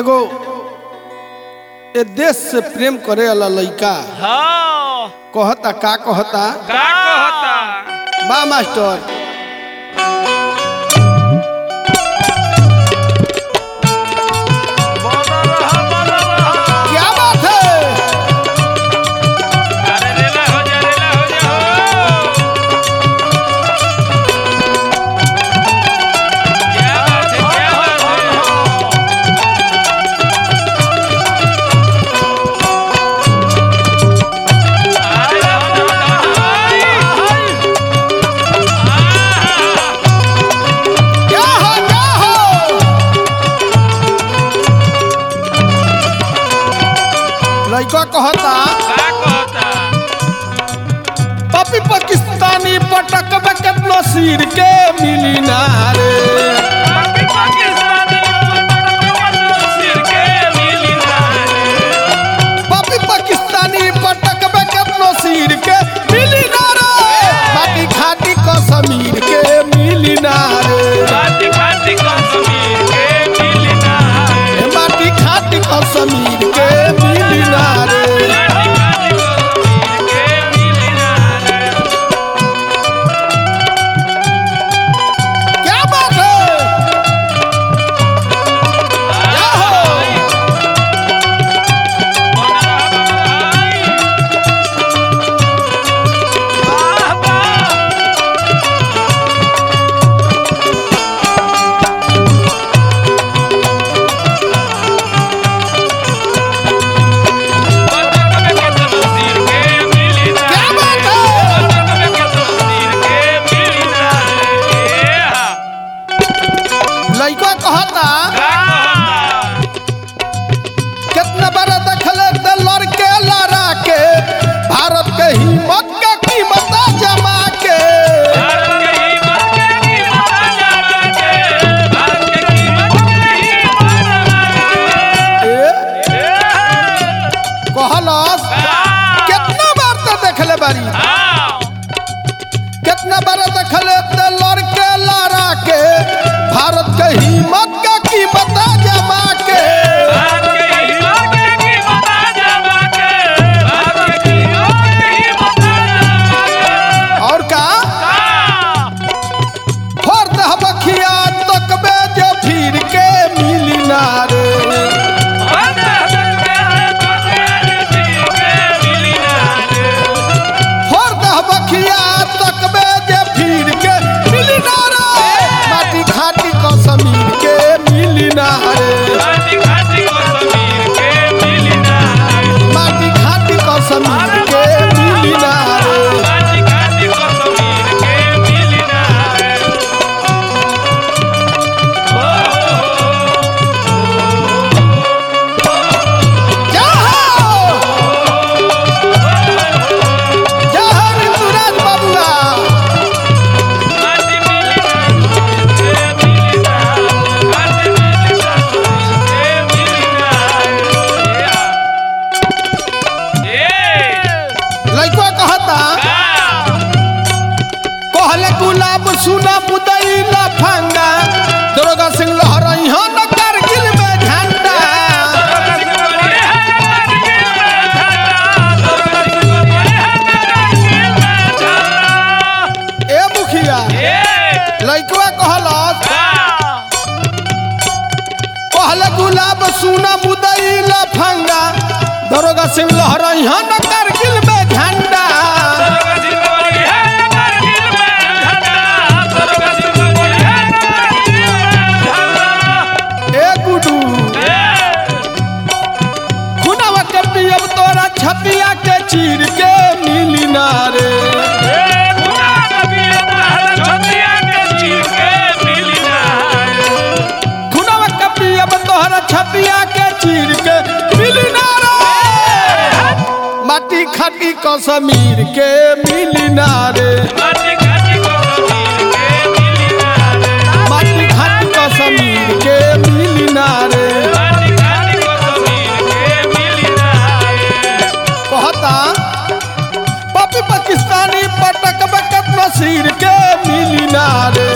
एगो ए देश से प्रेम करे वाला लइका हाँ कहता का कहता का कहता बा मास्टर बोलो रहा बोलो रहा क्या बात है अरे रेला हो जा रेला हो जा हो क्या बात है क्या बात है आय हाय क्या हो क्या हो लइका कहता का कहता पपी पाकिस्तानी पटक में केतनो सिर के मिली ना रे पापी पाकिस्तानी सिर के मिली ना रे पपी पाकिस्तानी पटक में केतनो सिर के मिली ना रे माटी खाटी कश्मीर के मिली ना रे बाती बाती कश्मीर के मिली ना रे ए माटी खाटी कश्मीर के मिली ना रे बाती बाती कश्मीर के मिली ना रे क्या बात है क्या हो वाह वाह क्या बात है लइका कहता कितना बड़ा दखले त लड़के लड़ा के भारत के हिम्मत के कीमत जमा के ए, कहलस कितना बार त देखले बारी कितना बार देखले त लड़के लड़ा के भारत के हिम्मत के कीमत जमा के और का फोर दह बखिया तकबे जे फिर के मिली ना रे फोर दह बखिया तकबे जे फिर के मिली ना रे माटी खाटी कश्मीर के मिली ना रे माटी खाटी कश्मीर के मिली ना रे क्या हो क्या हो ऋतुराज बाबुआ लइका कहता कहले गुलाब सुना मुदई लफंगा दरोगा सिंह लहरई हो न कारगिल में झंडा ए मुखिया लइकवा कहलस कहले गुलाब सुना मुदई लफंगा दरोगा सिंह लहरई हो न कारगिल में झंडा ए गुडू खुनावा के पियब तोरा छतिया के चीर के मिली ना रे खुनावा के पियब तोरा छतिया के चीर के मिली ना रे माटी खाटी कश्मीर के मिली ना रे माटी खाटी कश्मीर के मिली ना रे कहता पपी पाकिस्तानी पटक बकत नसीर के मिली ना रे